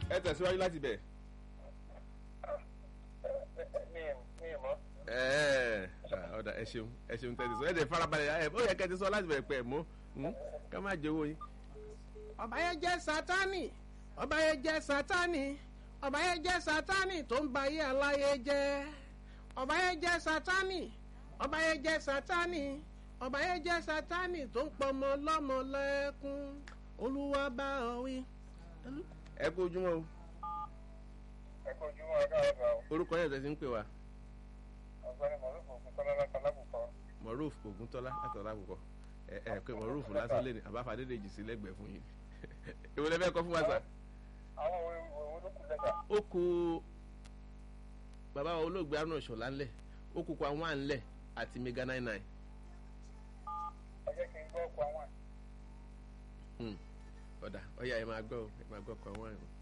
ẹ tẹ̀síwájú láti bẹ̀. mi mi mọ́. ẹ ọ̀dà ẹ ṣeun ẹ ṣeun tẹ̀sí sọ ẹ dẹ̀ farabalẹ̀ ẹ ó yẹ kẹ́ ti sọ láti bẹ̀rẹ̀ pẹ̀ mọ́ ká má jẹ́ owó yín. ọba yẹn jẹ́ sátánì ọba yẹn jẹ́ sátánì ọba yẹn jẹ́ sátánì tó ń ba ayé aláyé jẹ́ ọba yẹn jẹ́ sátánì ọba yẹn jẹ́ sátánì ọba yẹn jẹ́ sátánì tó ń pọmọ lọ́mọ lẹ́kún olúwa bá ọ wí. ẹ kú ojúmọ́ o ẹ kó ojúmọ́ ọ̀gá ọ̀gá o. orúkọ yẹn tẹ̀sí ń pè wá ọ̀gbẹ́ni mọ̀lúfò fún tọ́lá láta lákòókò. moruf oguntola látọ̀lá àkùkọ ẹ ẹ pé moruf lásán lé ní àbáfadé lè jì sí lẹ́gbẹ̀ẹ́ fún yín èwo lẹ fẹ́ kọ́ fún wa sà. àwọn òwe òwe ló kù lẹ́tà. ó ku bàbá wa olóògbé arnold ṣọlá ńlẹ̀ ó kú kwa wá ńlẹ̀ àti mega nine nine. ẹ jẹ́ kí n gbọ́ ọkọ̀ àwọn. ọ̀dà ọ̀yà ẹ máa gbọ́ ẹ máa gbọ́ kwa wá ẹ̀.